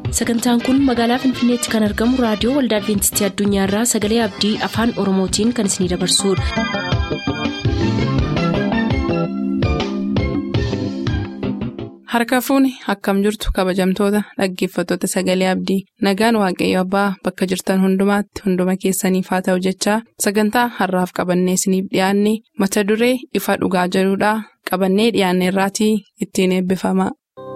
sagantaan kun magaalaa finfinneetti kan argamu raadiyoo waldaa adventistii addunyaarraa sagalee abdii afaan oromootiin kan isinidabarsudha. harka fuuni akkam jirtu kabajamtoota dhaggeeffattoota sagalee abdii nagaan waaqayyo abbaa bakka jirtan hundumaatti hunduma keessaniif haa ta'u jechaa sagantaa harraaf qabannee isiniif dhiyaanne mata duree ifa dhugaa jedhudhaa qabannee dhiyaanne irraatii ittiin eebbifama.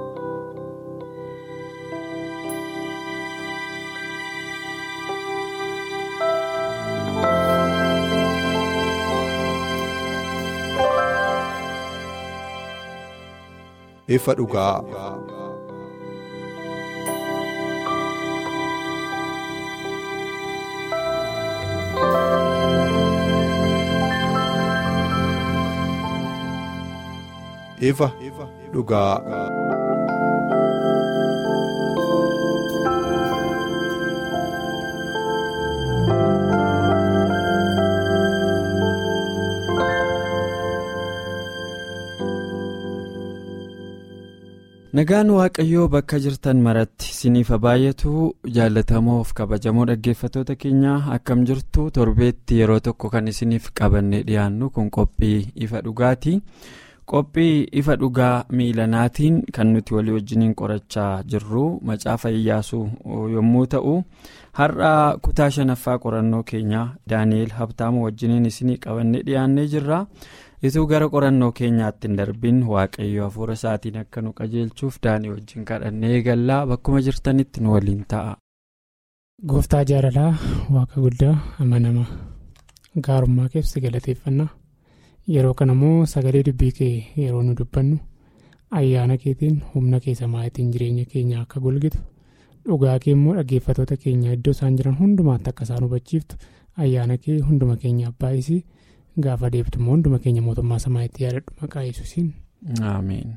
ifa dhugaa. ifa dhugaa. nagaan waaqayyoo bakka jirtan maratti isiniif baay'atu jaallatamoof kabajamoo dhaggeeffattoota keenya akkam jirtu torbeetti yeroo tokko kan isiniif qabanne dhiyaannu kun qophii ifa dhugaati qophii ifa dhugaa miilanaatiin kan nuti walii wajjiniin qorachaa jirru macaafa iyyaasuu yommuu ta'u har'a kutaa shanaffaa qorannoo keenya daani'el habtaamu wajjiniin isinii qabanne dhiyaannee jirra. ituu gara qorannoo keenyaatti hin darbin waaqayyo hafuura isaatiin akka nu qajeelchuuf daanii wajjin kadhannee eegallaa bakkuma jirtanitti nu waliin ta'a. gooftaa jaalalaa waaqa guddaa amanama gaarummaa keessa galateeffannaa yeroo kana immoo sagalee dubbii kee yeroo nu dubbannu ayyaana keetiin humna keessa maatiin jireenya keenya akka golgitu dhugaa kee immoo dhaggeeffattoota keenya iddoo isaan jiran hundumaatti akka isaan hubachiiftu ayyaana kee hunduma keenya abbaayisii. gaafa deebtu immoo hunduma keenya mootummaa samaa'itti yaadadhu maqaa yesuusiin. Ameen.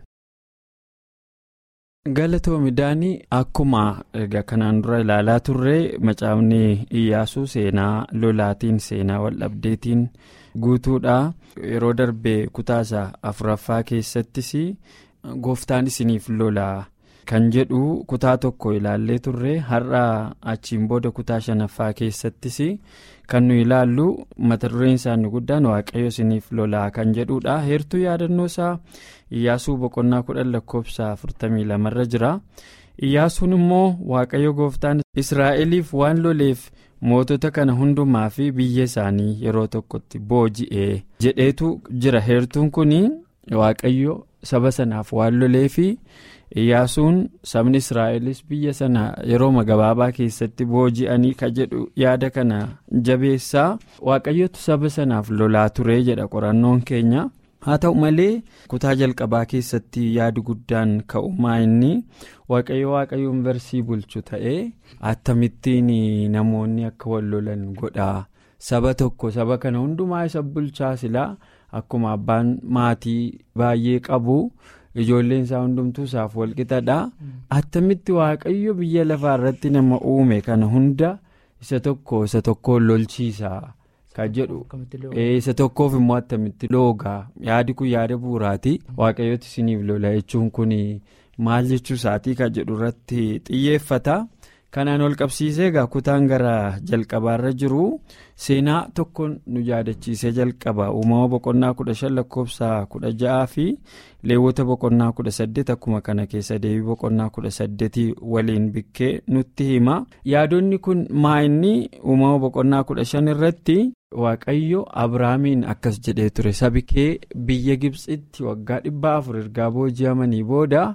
Galatoomidaanii akkuma egaa kanaan dura ilaalaa turre macaafni iyyaasuu seenaa lolaatiin seenaa waldhabdeetiin guutuudha yeroo darbee kutaasa afuraffaa keessattis gooftaan isiniif lolaa kan jedhu kutaa tokko ilaallee turre har'a achiin booda kutaa shanaffaa keessattis. kan nu ilaallu mata dureen isaanii guddaan waaqayyo isiniif lolaa kan jedhudha heertuu yaadannoo isaa iyyaasuu boqonnaa kudhan lakkoofsa afurtamii lamarra jira iyyaasuun immoo waaqayyo gooftaan israa'eliif waan loleef mootota kana hundumaa fi biyya isaanii yeroo tokkotti booji'ee jedheetu jira heertuun kun waaqayyo saba sanaaf waan loleefi. iyyaasuun sabni israa'elis biyya sana yeroo gabaabaa keessatti booji'anii ka jedhu yaada kana jabeessaa waaqayyotu saba sanaaf lolaa turee jedha qorannoon keenya haa ta'u malee kutaa jalqabaa keessatti yaadi guddaan ka'umaa inni waaqayyo waaqayyo yuunivarsii bulchu ta'ee attamittiin namoonni akka wal lolan godhaa saba tokko saba kana hundumaa isa bulchaa silaa akkuma abbaan maatii baay'ee qabu. ijoolleen isaa hundumtuu isaaf walqixadha attamitti waaqayyo biyya lafaa irratti nama uume kana hunda isa tokko isa tokkoon lolchiisa kan jedhu isa tokkoof immoo attamitti loogaa yaadi kun yaada bu'uuraati waaqayyooti isiniif lola jechuun kun maal jechuu isaatii kan jedhu irratti xiyyeeffata. kanaan ol qabsiisee egaa kutaan gara jalqabaarra jiru seenaa tokko nu yaadachiisee jalqaba uumama boqonnaa kudha shan lakkoofsa kudha ja'aa fi leewwota boqonnaa kudha saddeet akkuma kana keessa deebii boqonnaa kudha saddeetii waliin bikkee nutti hima yaadonni kun maa inni uumama boqonnaa kudha shan irratti waaqayyo abrahaamiin akkas jedhee ture sabi kee biyya gibsitti waggaa dhibbaa afur ergaa booji'amanii booda.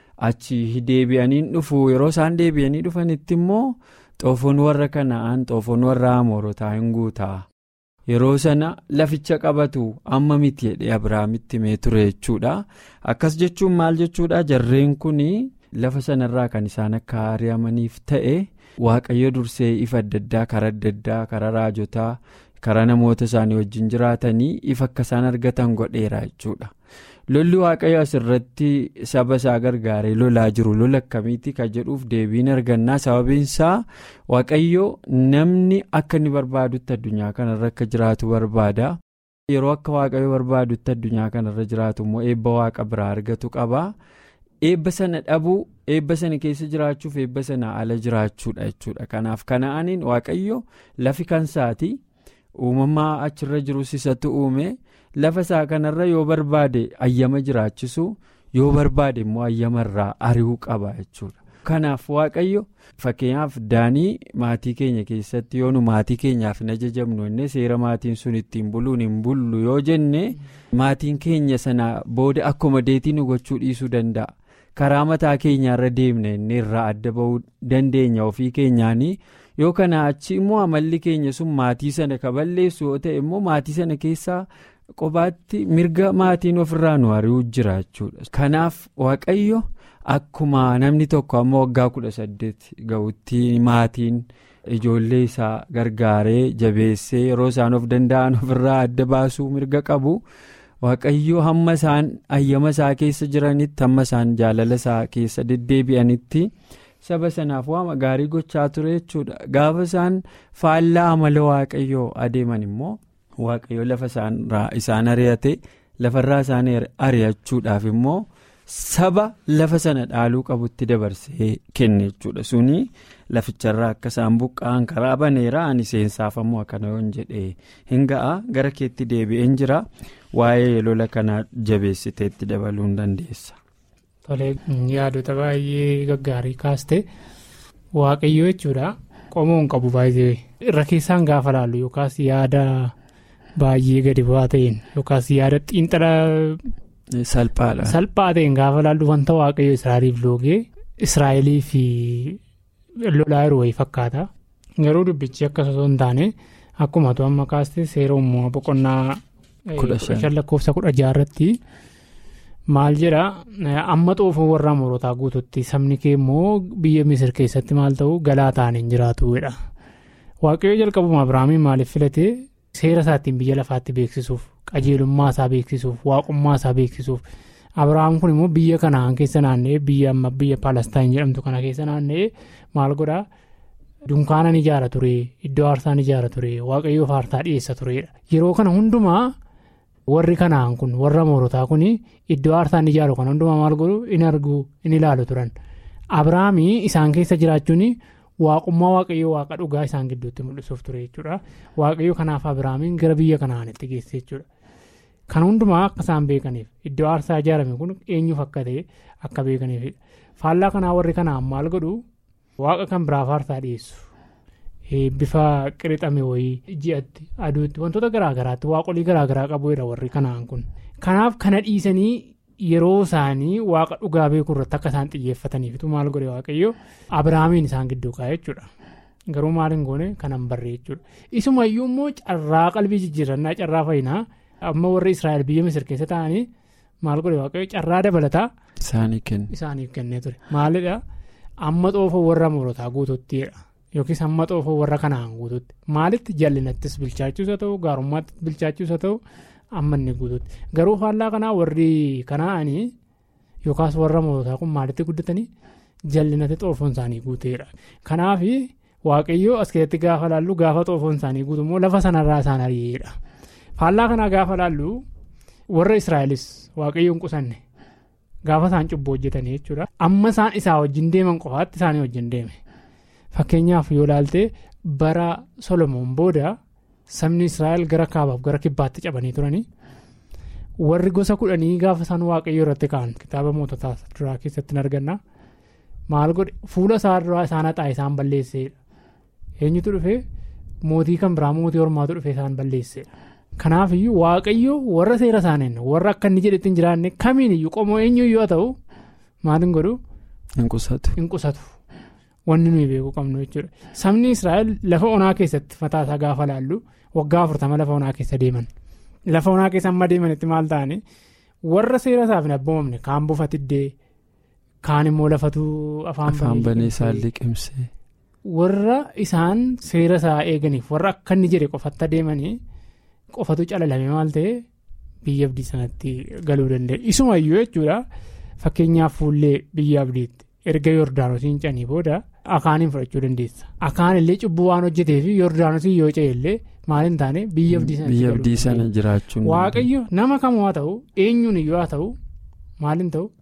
achi deebi'anii dhufu yeroo isaan deebi'anii dhufanitti immoo xoofoon warra kana'aan xoofoon warra amoorotaa hin guutaa yeroo sana laficha qabatu amma miti jedhee abrahaamitti himee ture jechuudha akkas jechuun maal jechuudha jarreen kun lafa sanarraa kan isaan akka ari'amaniif ta'e waaqayyo dursee ifa adda addaa karaa adda addaa karaa raajotaa karaa namoota isaanii wajjin jiraatanii ifa akka isaan argatan godheera jechuudha. lolli waaqayyo asirratti saba isaa gargaaree lolaa jiru lola akkamiiti kan jedhuuf deebiin argannaa sababiin isaa waaqayyo namni akka inni barbaadutti addunyaa kanarra akka jiraatu barbaada yeroo akka waaqayyo barbaadutti addunyaa kanarra jiraatu immoo eebba waaqa biraa argatu qaba eebba sana dhabuu eebba sana keessa jiraachuuf eebba sana ala jiraachuudha jechuudha kanaaf kana'aniin waaqayyo lafi kansaati uumamaa achirra jirus isatu uume lafa isaa kanarra yoo barbaade ayyama jiraachisu yoo barbaade immoo ayyamarraa ari'uu qaba jechuudha. kanaaf waaqayyo fakkeenyaaf daanii maatii keenya keessatti yoo nu maatii keenyaaf hin ajajamnu inni seera maatiin sun ittiin buluun hin bullu yoo jenne maatiin keenya sana booda akkuma deetii nu gochuu dhiisuu danda'a karaa mataa keenyaarra deemne inni irraa adda ba'uu dandeenya ofii keenyaanii yoo kana achi immoo amalli keenya sun maatii sana kaballeessu yoo ta'e immoo maatii sana keessaa qobaatti mirga maatiin ofirraa nu ari'uu jira jechuudha kanaaf waaqayyo. Akkuma namni tokko amma waggaa kudha saddeet ga'utti maatiin ijoollee isaa gargaaree jabeessee yeroo isaan of danda'an ofirraa adda baasuu mirga qabu waaqayyo hamma isaan ayyama isaa keessa jiranitti hamma isaan jaalala isaa keessa deddeebi'anitti saba sanaaf waama gaarii gochaa ture jechuudha gaafa isaan faallaa amala waaqayyoo adeeman immoo waaqayyo lafa isaan ari'ate lafarraa isaan ari'achuudhaaf immoo. saba lafa sana dhaaluu qabutti dabarsee kenne jechuudha suni laficharraa akka isaan buqqa'an karaa baneera ani seensaaf ammoo akkana yoon jedhee hin ga'a gara keetti deebi'een jira waa'ee lola kana jabeessiteetti dabaluu hin dandeessa. Tolee yaadota baay'ee gaggaarii kaaste waaqayyo jechuudha qomoo hin qabu baay'ee irra keessaan gaafa laallu yookaas yaada baay'ee gadi bu'aa ta'een yookaas yaada xiinxala. Salphaadha. Salphaa ta'een gaafa laallu wanta waaqayyo Israa'eliif loogee Israa'elii fi lolaa yeroo wayii fakkaata. Garuu dubbichi akkas osoo hin taane akkuma tu amma kaaste seera uumamaa boqonnaa kudha shan lakkoofsa kudha jaarratti maal jedha amma xoofoo warra Amoorotaa guututti sabni kee immoo biyya Misir keessatti maal ta'u galaa ta'aniin jiraatudha. Waaqayyo jalqabuma Abiraamiin maaliif filatee seera isaatiin biyya lafaatti beeksisuuf. qajeelummaa isaa beeksisuuf waaqummaa isaa beeksisuuf abiraam kun immoo biyya kanaan keessa naanna'ee biyya amma biyya paalestaan jedhamtu kana keessa naanna'ee maal godhaa dunkaana ni ijaara ture iddoo aarsaa ni ijaara ture waaqayyoof aarsaa dhiyeessa turedha yeroo kana hundumaa warri kanaan kun warra moorotaa kun iddoo aarsaa ni ijaaru kana hundumaa maal godhu in argu in ilaalu turan abiraamii isaan keessa jiraachuun. waaqummaa waaqayyoo waaqa dhugaa isaan gidduutti mul'isuuf ture jechuudha waaqayyo kanaaf abiraamiin gara biyya kanaanitti geesse jechuudha kan hundumaa akka isaan beekaniif iddoo aarsaa ijaarame kun eenyuuf akka ta'e akka beekaniifidha faallaa kanaa warri kanaan maal godhu waaqa kan biraaf aarsaa dhiyeessu bifa qirixame wayii ji'atti aduutti wantoota garaagaraatti waaqolii garaagaraa qabuudha warri kanaan kun kanaaf kana dhiisanii. yeroo isaanii waaqa dhugaa beekuu irratti akka isaan xiyyeeffataniifitu maal godhe waaqayyo abiraamiin isaan gidduu kaa'e jechuudha garuu maal hin goone kanan barree jechuudha isumayyuu immoo carraa qalbii jijjiirannaa carraa fayyinaa amma warri israa'el biyya misir keessa ta'anii maal godhe waaqayyo carraa dabalataa isaaniif kennee ture maalidha amma xoofoo warra Amoorotaa guututtidha yookiis amma xoofoo warra kanaan guututti maalitti jallinattis bilchaachuus haa ta'u gaarummaattis bilchaachuus haa ta'u. amma inni guututti garuu faallaa kanaa warri kanaa'anii yookaas warra Amoorotaa kun maalitti guddatanii jallinatti xoofoon isaanii guuteedha kanaaf waaqayyoo as keessatti gaafa laallu gaafa xoofoon isaanii guutu immoo lafa sanarraa isaan ari'eedha faallaa kanaa gaafa laallu warra israa'elis waaqayyoon qusanne gaafa isaan cubbuu hojjetanii jechuudha amma isaan isaa wajjin deeman qofaatti isaanii wajjin deeme fakkeenyaaf yoo laalte bara solomoon booda. sabni israa'el gara kaabaaf gara kibbaatti cabanii turanii warri gosa kudhanii gaafa isaan waaqayyo irratti ka'an kitaaba moototaa duraa keessatti hin arganna maal godhe fuula isaa duraa isaan haxaa isaan balleesseedha eenyutu dhufee mootii kan biraa mootii hormaatu dhufee isaan balleesseedha kanaaf iyyuu waaqayyo warra seera isaaniin warra akka inni jedhetti hin jiraanne kamiin iyyuu qomoo eenyu yoo ta'u maal hin godhu hin qusatu. wanni nuyi beekuu qabnu jechuudha sabni israa'el lafa onaa keessatti mataa isaa gaafa laallu waggaa afurtama lafa onaa keessa deeman lafa onaa keessa amma deemanitti maal ta'ani warra seera isaaf hin abboomamne kaan bufatiddee kaan immoo lafatu afaan banee isaan liqimse. warra isaan seera isaa eeganiif warra akka inni jedhe qofatti adeemanii qofatu calalame maal ta'e biyya abdii sanatti galuu danda'e isumayyuu jechuudha fakkeenyaaf fuullee biyya abdiitti. erga yordaanosiin canii booda akaaniin fudhachuu dandeessa akaan illee cubbuu waan hojjetee fi yordaanosiin yoo ce'e illee maal hin taane biyya abdii sana jiraachuun waaqayyo nama kamuu haa ta'u eenyuun iyyuu haa ta'u maal hin ta'u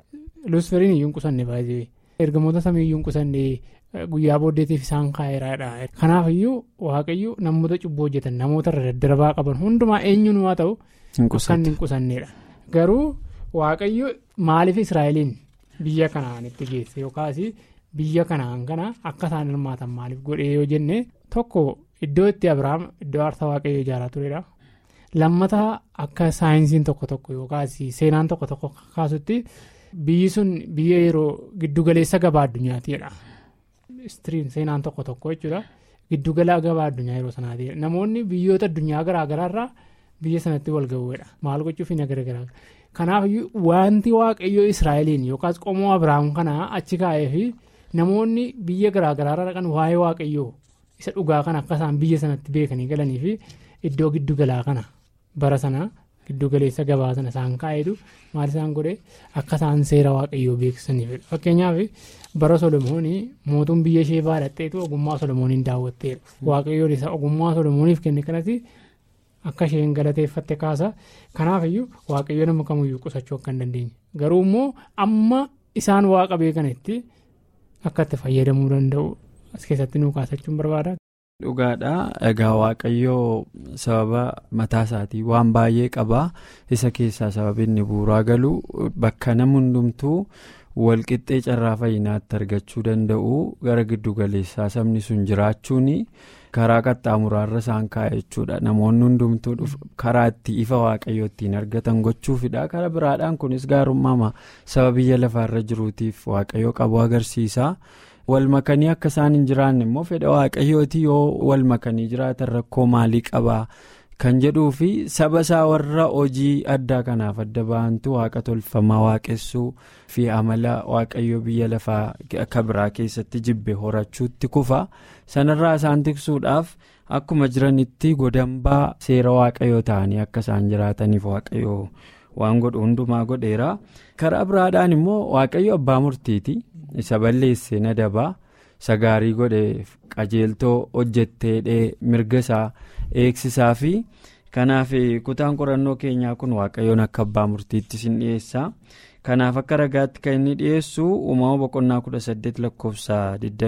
luusferiin iyyuu hin qusanne baay'ee ergamoota samii iyyuu hin qusanne guyyaa booddeetiif isaan kaa'eeraadha kanaaf iyyuu waaqayyo namoota cubbuu hojjetan namoota irra daddarbaa qaban hundumaa eenyuun waa ta'u kan hin qusanneedha garuu waaqayyo maaliif israa'eliin biyya kanaan itti geesse yookaas biyya kanaan kana akka isaan hirmaatan maaliif godhee yoo jenne tokko iddoo itti abiraam iddoo aarsaa waaqayyo ijaaraa turedha. lammata akka saayinsiin tokko tokko yookaas seenaan tokko tokko kaasutti biyyi sun biyya yeroo giddugaleessa gabaa addunyaatiidha. istiriin seenaan tokko tokko jechuudha giddugala gabaa addunyaa yeroo sanaati namoonni biyyoota addunyaa garaagaraarraa biyya sanatti wal ga'uudha maal gochuuf hin garagaraa kanaaf wanti waaqayyo israa'eliin yookaas qomoo abiraam kanaa achi kaa'ee fi namoonni biyya garaagaraarraa dhaqan waa'ee waaqayyoo isa dhugaa kana akka isaan biyya sanatti beekanii galanii fi iddoo giddugalaa kana. bara sana giddugaleessa gabaa sana isaan kaa'eetu maal isaan godhe akka isaan seera waaqayyoo beeksisaniif fakkeenyaaf bara solomoonii mootuun biyya ishee baadhatteetu ogummaa solomooniin daawwatteedha waaqayyoon isa ogummaa solomooniif kenne kanatti akka isheen galateeffatte kaasa kanaafiyyuu waaqayyo nama kamiyyuu qusachuu akka hin dandeenye garuu immoo amma isaan waaqa beekanitti akka itti fayyadamuu danda'u as keessatti nuu kaasachuun barbaada. dhugaadha egaa waaqayyoo sababa mataa isaatii waan baay'ee qabaa isa keessaa sababni bu'uuraa galu bakka nama hundumtuu walqixxee carraa fayyinaatti argachuu danda'u gara giddugaleessaa sabni sun jiraachuun karaa qaxxaamuraarra isaan kaa'e jechuudha namoonni hundumtuu karaa itti ifa waaqayyoo ittiin argatan gochuufidha karaa biraadhaan kunis gaarummaa saba biyya lafaarra jiruutiif waaqayyoo qabu agarsiisa. wal makanii akka isaan hin jiraanne immoo fedha waaqayyooti yoo wal makanii jiraatan rakkoo maalii qabaa kan jedhuu fi saba isaa warra hojii addaa kanaaf adda ba'antu waaqa tolfamaa waaqessuu fi amala waaqayyoo biyya lafaa akka biraa keessatti jibbe horachuutti kufa sanarraa isaan tiksuudhaaf akkuma jiranitti godambaa seera waaqayyoo ta'anii akka isaan jiraataniif waaqayyoo waan godhu hundumaa godheera karaa biraadhaan immoo waaqayyo abbaa murtiiti. isa balleesse na dabaa isa gaarii godhe qajeeltoo hojjetteedhee mirga isaa eegsisaa fi kanaaf kutaan qorannoo keenyaa kun waaqayyoon akka abbaa murtiitti sin dhiyeessa kanaaf akka ragaatti kan inni dhiyeessu uumama boqonnaa 18 lakkoofsa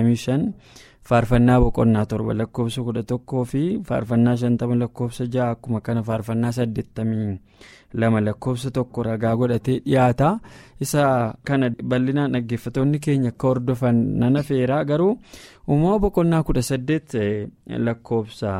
25 faarfannaa boqonnaa 7 lakkoofsa 11 fi faarfannaa 50 lakkoofsa 6 akkuma kana faarfannaa 80. lama lakkoofsa tokko ragaa godhatee dhiyaata isa kana bal'inaan dhaggeeffatoonni keenya akka hordofan nana feeraa garuu uumama boqonnaa kudha saddeet lakkoofsa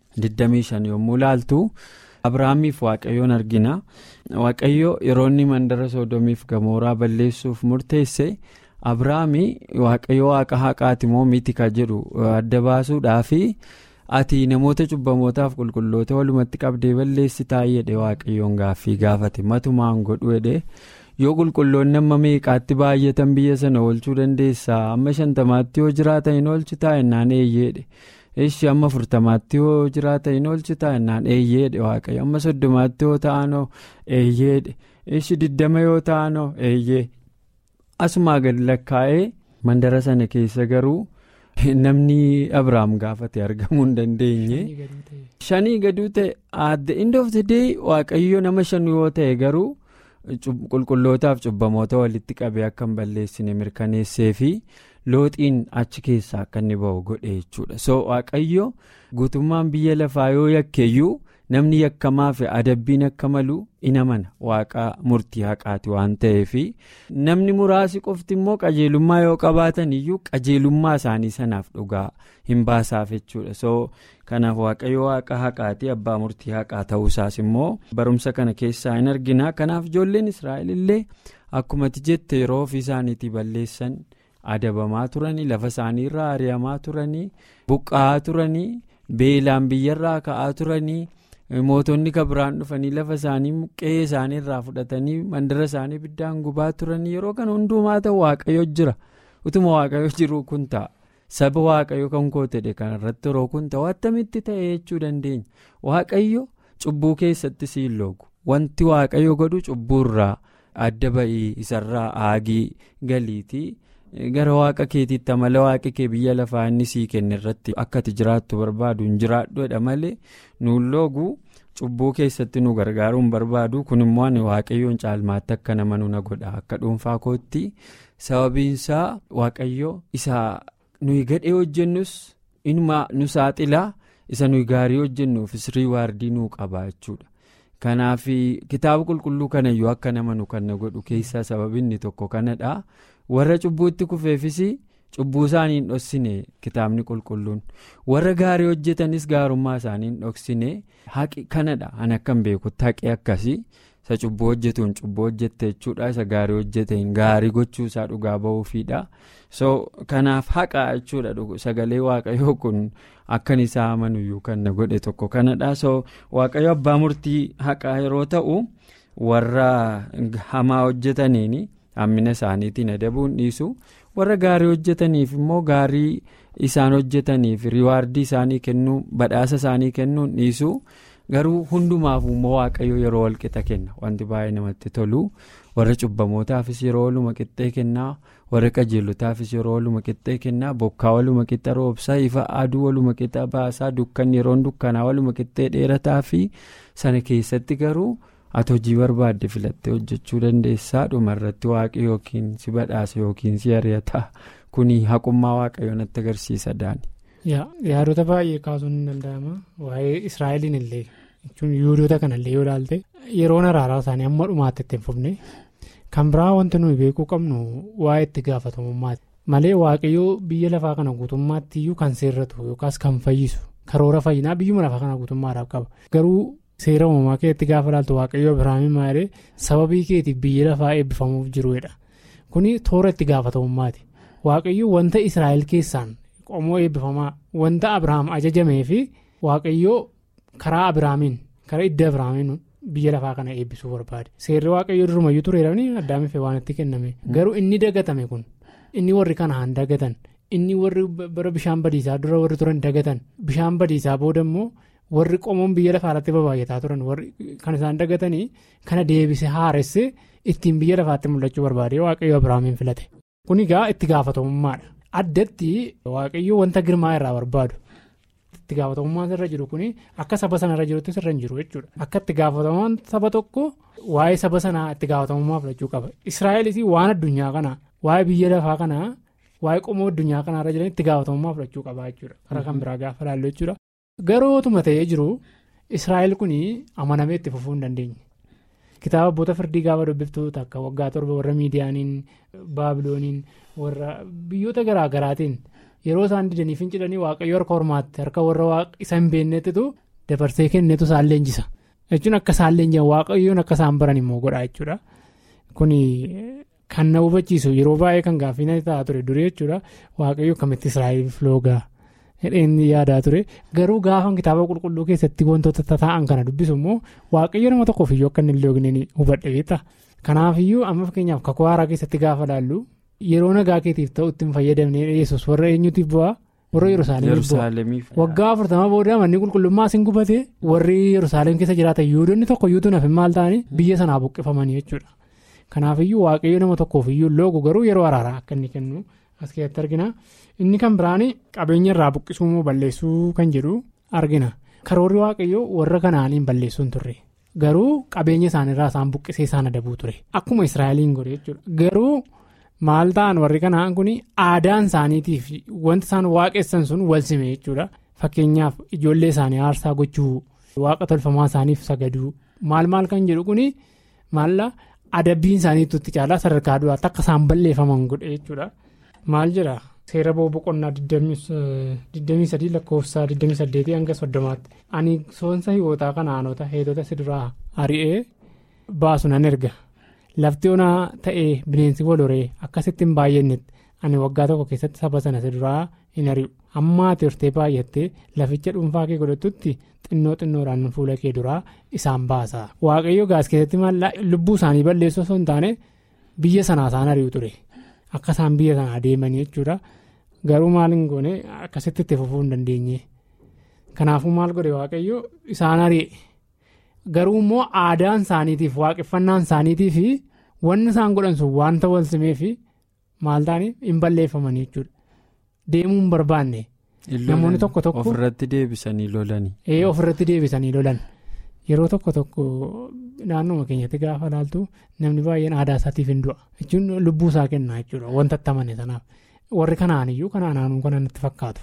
25 yommuu laaltu abrahaamiif waaqayyoon argina waaqayyo yeroo inni mandara soodomiif gamooraa balleessuuf murteesse abrahaami waaqayyo waaqa haqaati moo miti ka jedhu adda baasuudhaafi. ati namoota cubbamootaaf qulqulloota walumatti qabdee balleessitaa jedhe waaqayyoon gaaffii gaafate matumaan godhu jedhe yoo qulqulloonni amma meeqaatti baay'atan biyya sana oolchuu dandeessaa amma shantamaatti yoo jiraatan hin oolchitaa innaan eeyyeedhe ishi amma afurtamaatti yoo jiraatan hin oolchitaa innaan eeyyeedhe waaqayyo amma soddomaatti yoo ta'anoo eeyyeedhe ishi diddama yoo ta'anoo eeyyee asumaa gadi lakkaa'ee mandara sana keessa garuu. namni abrahaam gaafate argamuu hin dandeenye shanii gaduu ta'e at the end of the day waaqayyo nama shanu yoo ta'e garuu qulqullootaaf cubbamoota walitti qabee akka hin balleessine mirkaneessee fi looxiin achi keessaa akka inni ba'u godhe jechuudha so waaqayyo guutummaan biyya lafaa yoo yakkeeyyuu namni yakkamaa fi adabbiin akka malu in amana waaqa murtii haqaati waan ta'eef namni muraasi qofti immoo qajeelummaa yoo qabaatan iyyuu qajeelummaa isaanii sanaaf dhugaa hin baasaaf jechuudha so kanaaf waaqayyo waaqa haqaati abbaa murtii haqaa ta'uusaas immoo barumsa kana keessaa hin argina kanaaf ijoolleen israa'el illee akkumatti jette yeroo ofii isaaniitii balleessan adabamaa turanii lafa isaanii irraa ari'amaa turanii buqqa'aa turanii beelaan biyyarraa ka'aa turanii. mootonni kabiraan dhufanii lafa isaanii qe'ee isaanii irraa fudhatanii mandara isaanii biddaan gubaa turanii yeroo kana hundumaa ta'u waaqayyo jira utuma waaqayyo jiru kun ta'a saba waaqayyo kan koo ta'e kanarratti yeroo kun ta'u attamitti ta'e jechuu dandeenya waaqayyo cubbuu keessatti siin loogu wanti waaqayyo godhu cubbuurraa adda ba'ii isarraa aagii galiitii. gara waaqa keetiitti amala waaqa kee biyya lafaa inni sii kenne irratti akka ati jiraattu barbaadu hin jiraadhu jedha malee nuun loogu cubbuu keessatti nu gargaaruu hin barbaadu kun immoo ani waaqayyoon caalmaatti akka nama nu na godha akka dhuunfaa kootti sababiinsaa waaqayyo isa nuyi gadhee hojjennus inuma nu saaxilaa isa nuyi gaarii hojjennuufis riiwaardii nuu qaba jechuudha. kanaaf kitaaba qulqulluu kanayyuu akka nama nu kan godhu keessaa sababinni tokko kanadha warra cubbuutti kufeefis cubbuu isaanii hin dhoksine kitaabni qulqulluun warra gaarii hojjetanis gaarummaa isaanii hin dhoksine haqi kanadha ani akkan beekutti haqi akkasii isa cubbuu hojjetuun cubbuu hojjette jechuudha isa gaarii hojjeteen gaarii gochuusaa dhugaa ba'uufiidha so kanaaf haqa jechuudha sagalee waaqayyoo kun akkan isaa amanuyyuu kan na godhe tokko kanadha so waaqayyo abbaa murtii haqaa yeroo ta'u warra hamaa hojjetaniin hammina isaaniitiin adabuun dhiisu warra gaarii hojjetaniif immoo gaarii isaan hojjetaniif riwaardii isaanii kennuu badhaasa isaanii kennuun dhiisu garuu hundumaaf immoo waaqayyo yeroo walqixa kenna wanti baay'ee namatti tolu warra cubbamootaafis yeroo waluma qixxee kennaa warra qajeelotaafis yeroo waluma qixxee kennaa bokkaa waluma qixa roobsaa ifa aduu waluma qixa baasaa dukkan yeroon dukkanaa waluma qixxee dheerataa fi sana keessatti garuu ati hojii barbaadde filattee hojjechuu dandeessaa dhumarratti waaqi yookiin si badhaasa yookiin si ari'ata kuni haqummaa waaqayyoo natti agarsiisa daani. yaadota baay'ee kaasuun ni danda'ama waa'ee israa'eliin illee jechuun yuudota kanallee yoo ilaalte yeroon araaraa isaanii amma dhumaatti itti hin fufne kan biraa wanti nuyi beekuu qabnu waa'ee itti gaafatamummaati malee waaqayyoo biyya lafaa kana guutummaatti iyyuu kan seerratu yookaas kan fayyisu karoora fayyinaa biyyuma lafaa kana guutummaadhaaf qaba garuu seera uumamaa keessatti gaafa ilaaltu waaqayyoo abiraamiin maalee sababii keetiif biyya lafaa eebbifamuuf jiruudha kuni toora itti gaafatamummaati waaqayyoo wanta israa'el keessaan. qomoo eebbifamaa wanta abiraam ajajamee fi waaqayyoo karaa abiraamiin karaa idda abiraamiin biyya lafaa kana eebbisuu barbaade seerri waaqayyoo durumayyuu tureedhaan addaamiif waan itti kenname garuu inni dagatame kun inni warri kanaan dagatan inni warri bara bishaan badiisaa dura warri turan dagatan bishaan badiisaa booda immoo warri qomoon biyya lafaa irratti babaayyataa turan warri kan isaan dagatanii kana deebise haaresse ittiin biyya lafaatti mul'achuu barbaade waaqayyoo abiraamiin filate kun egaa itti gaafatamummaadha. addatti waaqayyoo wanta girmaa irraa barbaadu itti gaafatamummaan irra jiru kun akka saba sana irra jirutti irra hin jiru jechuudha akka itti gaafatamummaan saba tokko waa'ee saba sanaa itti gaafatamummaa fudhachuu qaba israa'elis waan addunyaa kanaa waa'ee biyya lafaa kanaa waa'ee qomoo addunyaa kanaa irra jiran itti gaafatamummaa fudhachuu qaba jechuudha karaa kan biraa gaafa ilaallu jechuudha garootuma ta'ee jiru israa'el kun amanamee itti fufuu hin dandeenye. kitaaba abboota firdii gaafa dubbiftu takka waggaa torba warra miidiyaaniin baabilooniin warra biyyoota garaa garaatiin yeroo isaan didanii fincilanii waaqayyo harka hormaatti harka warra isa hin beeknettitu dabarsee kennetu isaan leenjisa jechuun akka isaan leenjisan waaqayyoon akka isaan baran immoo godha jechuudha kun kan na hubachiisu yeroo baay'ee kan gaaffii ta'a ture durii jechuudha waaqayyo akkamitti israa'eliif loogaa hidheen yaadaa ture garuu gaafa kitaaba qulqulluu keessatti wantoota taa'an kana dubbisu immoo waaqayyo nama tokkoof iyyuu akka inni hin loogne hubadhe beekta kanaafiyyuu amma fakkeenyaaf kakuu haaraa keessatti gaafa laallu yeroo nagaa keetiif ta'u ittiin fayyadamnee dhiyeessus warra eenyutiif bu'aa warra yerusaalemiif waggaa afurtama booda manni qulqullummaa isin gubate warri yerusaalem keessa jiraatan yuudonni tokko yuutuun hafe maal ta'anii biyya sanaa buqqifamanii jechuudha kanaafiyyuu waaqayyo nama tokkoof iyyuu loogu garuu yeroo araaraa akka inni kennu as keessatti argina inni kan biraan qabeenya irraa buqqisuu moo balleessuu kan jedhu argina karoorri waaqayyoo warra kanaaniin balleessuu hin turre garuu qabeenya isaaniirraa isaan buqqisee isaan adabuu ture akkuma israa'eliin godhe jechuudha garuu maal ta'an warri kanaan kun aadaan isaaniitiif wanti isaan waaqessan sun wal sime jechuudha fakkeenyaaf ijoollee isaanii aarsaa gochuu waaqa tolfamaa isaaniif sagaduu maal maal kan jedhu kun maalla adabbiin isaaniitu itti caalaa sadarkaa du'aatti akka isaan balleeffaman godhe jechuudha. maal jedha seera boqonnaa 23 lakkoofsa 28 hanga 30tti ani soonsa hiwootaa kan aanota heetota siduraa ari'ee baasu nan erga lafti onaa ta'ee bineensi wal horee akkasitti hin baay'annetti ani waggaa tokko keessatti saba sana siduraa hin ari'u amma ati hortee baay'attee laficha dhuunfaa kee godhattutti xinnoo xinnoodhaan fuula kee duraa isaan baasa waaqayyo gaas keessatti maal lubbuu isaanii balleessuu osoo hin taane biyya sanaa isaan ari'u ture. akka isaan biyya sanaa deemanii jechuudha garuu maal hin goone akkasitti itti fufuu hin dandeenye kanaafuu maal godhe waaqayyo isaan ari'e garuu immoo aadaan isaaniitiif waaqeffannaan isaaniitiif wanni isaan godhan sun wanta wal simeef maal ta'anii hin balleeffamanii jechuudha deemuu hin barbaanne namoonni tokko tokko ofirratti deebisanii lolanii. ee ofirratti deebisanii lolan yeroo tokko tokko naannoo keenyatti gaafa ilaaltu namni baay'een aadaa isaatiif hin du'a jechuun lubbuu isaa kenna jechuudha wanta attamane sanaaf warri kanaan iyyuu kanaan aanuu kana natti fakkaatu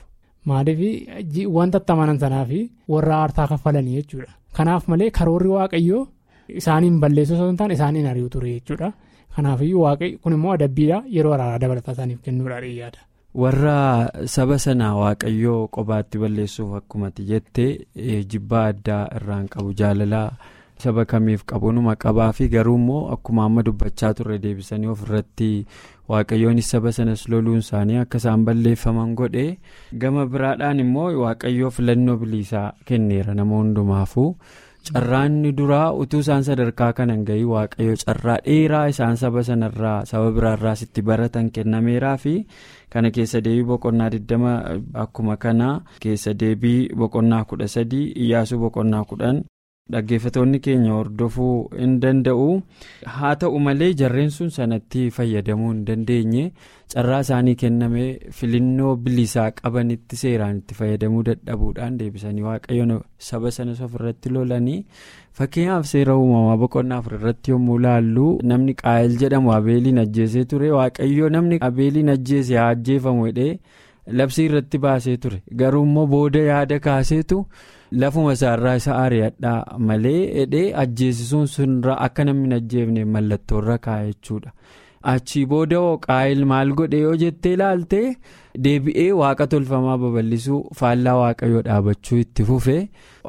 maaliif wanta attamanan sanaaf warra aartaa kaffalanii jechuudha kanaaf malee karoorri waaqayyoo isaaniin balleessuu osoo hin taane isaaniin ari'u ture jechuudha kanaafiyyuu waaqayyo kun immoo adabbiidha yeroo araaraa dabalataa isaaniif kennuudha yaada. warra saba sanaa waaqayyoo qobaatti balleessuuf akkumatti jettee jibbaa addaa irraan qabu jaalalaa saba kamiif qabunuma qabaa fi garuu immoo akkuma amma dubbachaa turre deebisanii ofirratti waaqayyoonis saba sanas loluun isaanii akka isaan balleeffaman godhe gama biraadhaan immoo waaqayyoo filannoo biliisaa kenneera nama hundumaafuu. carraanni duraa utuu isaan sadarkaa kanan gahii waaqayyo carraa dheeraa isaan saba sanarraa saba biraarraas itti baratan kennameeraa fi kana keessa deebii boqonnaa 20 akkuma kana keessa deebii boqonnaa 13 iyyaasuu boqonnaa 10 dhaggeeffatoonni keenya hordofuu hin danda'u haa ta'u malee jarreen sun sanatti fayyadamuu hin dandeenye carraa isaanii kenname filannoo bilisaa qabanitti seeraan itti fayyadamuu dadhabuudhaan deebisanii waaqayyoon saba sanas ofirratti lolanii fakkeenyaaf seera uumamaa boqonnaa afurratti yommuu laallu namni qaayil jedhamu abeeliin ajjeesee ture waaqayyo namni abeeliin ajjeese haa ajjeefamu jedhee labsii irratti baasee ture garuu immoo booda yaada kaaseetu. lafuma isaarraa isa ari'adhaa malee hidhee ajjeesisuun sunirraa akka namni ajjeefne mallattoorra kaa'e jechuudha achii booda qaayil maal godhe yoo jettee ilaalte deebi'ee waaqa tolfamaa babal'isuu faallaa waaqayyoo dhaabachuu itti fufe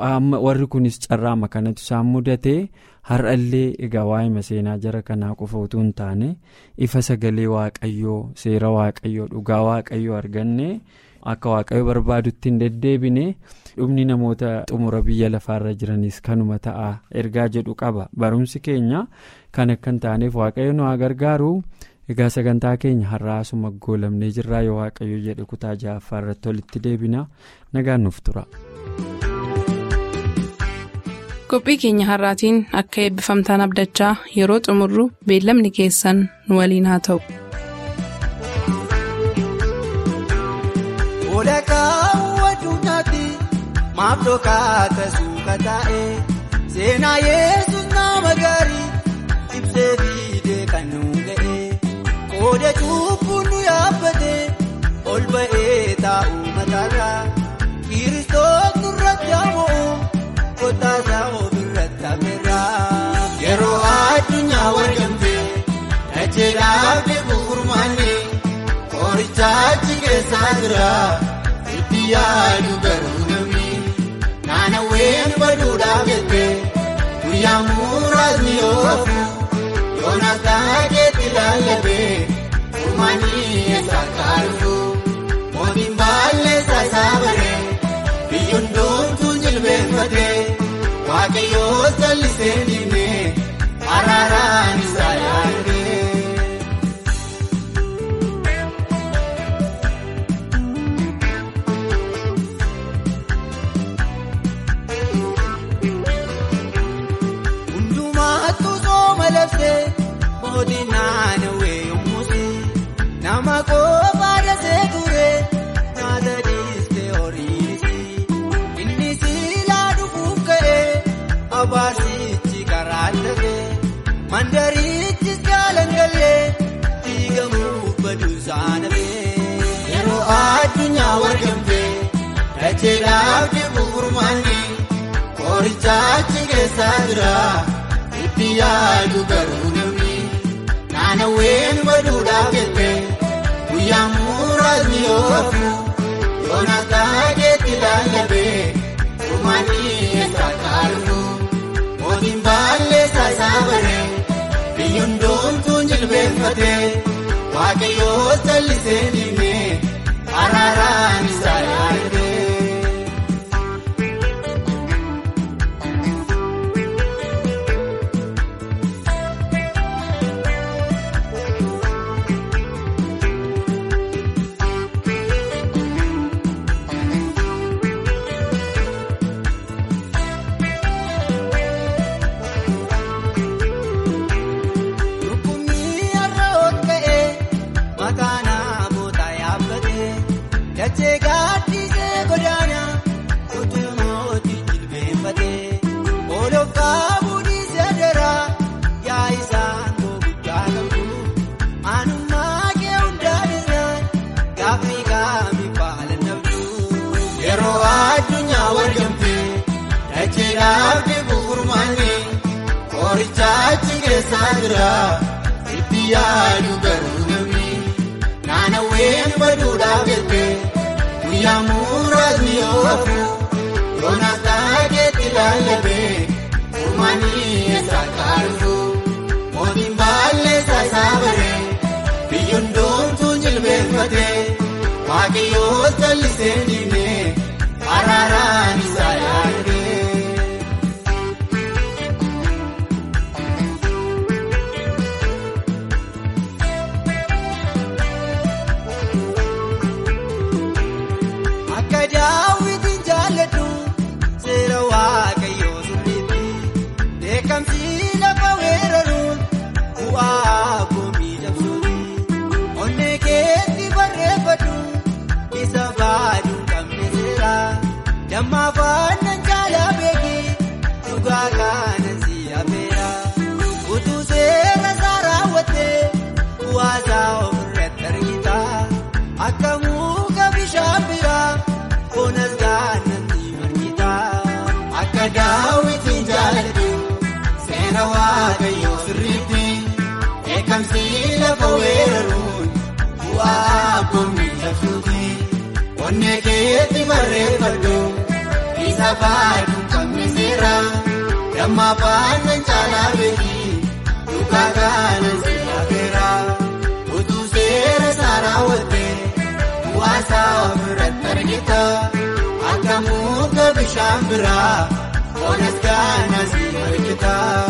warri kunis carraama kanatu isaan mudate har'allee egaa waa'ima seenaa jara kanaa qofa utuu hin taane ifa sagalee waaqayyoo seera waaqayyoo dhugaa waaqayyoo arganne akka waaqayyo barbaadutti hin deddeebine. dhumni namoota xumura biyya lafaarra jiranis kanuma ta'a ergaa jedhu qaba barumsi keenya kan akka hin taaneef waaqayyo nu haa gargaaru egaa sagantaa keenya har'aasuma goolamnee jirraa yoo waaqayyo jedhe kutaa ja'affaa irratti walitti deebina nagaan nuuf tura. qophii keenya har'aatiin akka eebbifamtaan abdachaa yeroo xumurru beellamni keessan nu waliin haa ta'u. maaf dhokaata suuka taa'e seenaa yesus nama gaarii ibsee fiidee kan nu ga'e qooda cubbuun nu yaabbate ol ba'ee taa'u mataarraa kiristoos nurratti hamo'u kottaasaa ofirratti haferraa yeroo addunyaa wargamte dacheedhaaf deebi'u furmaanne qorichaachi keessaa jira itti yaadu garuu. Naannaween baduudhaaf jettee guyyaa muraasni oofu yoonaas taakeetti laallatee furmaanii eessa kaalu mootiin baalleessaa isaa baree biyyoon doontuu jilbeenfatee waaqayyoo sallisee diimee araaraan isaa yaadee. mootiin naannawee yommuusi nama qofa dasee ture nyaata dhiistee horiirisi inni siilaa dhufuuf ka'ee abaarsichi karaa dhabee mandarichis jaalangallee diigamuuf baduusaa nabee yeroo addunyaa wargamtee dacheedhaaf deebi'u furmaanni qorichaachi keessaa jira itti yaadu garuu namni. Naannaween baduudhaaf jettee guyyaa muraasni oofu yoonaas taakeetti laallatee furmaanii eessa kaalu mootiin baalleessaa isaa baree biyyoon doontuun jilbeenfatee waaqayyoo sallisee diimee araaraan isaa yaadee. wargamte dacheedhaaf deebi'u furmaanne qoricha achi keessaa jira itti yaadu garuu namni naannaween baduudhaaf jette guyyaa muraasni yoo hafu yoonaas taakeetti laallatee furmaanii eessa kaalufu mootiin baalleessaa isaa baree biyyoon doontuu jilbeeffatee. Waaqayyoo jallisee diinee araaraan isaa yaadee. Akka daawwitiin jaalladhu seera waaqayyoo sirriitti beekamsi lafa weeraruun bu'aa koomii dabsuuti. Onnee keetti barreeffadhu. Isa baaduu qabne seera damma afaan caalaa beeki dhugaa kanan si affeera utuu seera isaa raawwattee bu'aasaa ofirratti argita akka muka bishaan biraa bonas gaanatti margita akka daawwitiin jaalladhu seera waaqayyoo sirriitti beekamsi lafa weeraruun bu'aa koomii dabsuuti. Onnee keetti barreeffadhu isa baaduu qabne seera damma afaan caalaa beeki dhugaa kanan si affeera utuu seera isaa raawwattee bu'aasaa ofirratti argita akka muka bishaan biraa bonas gaana si argita.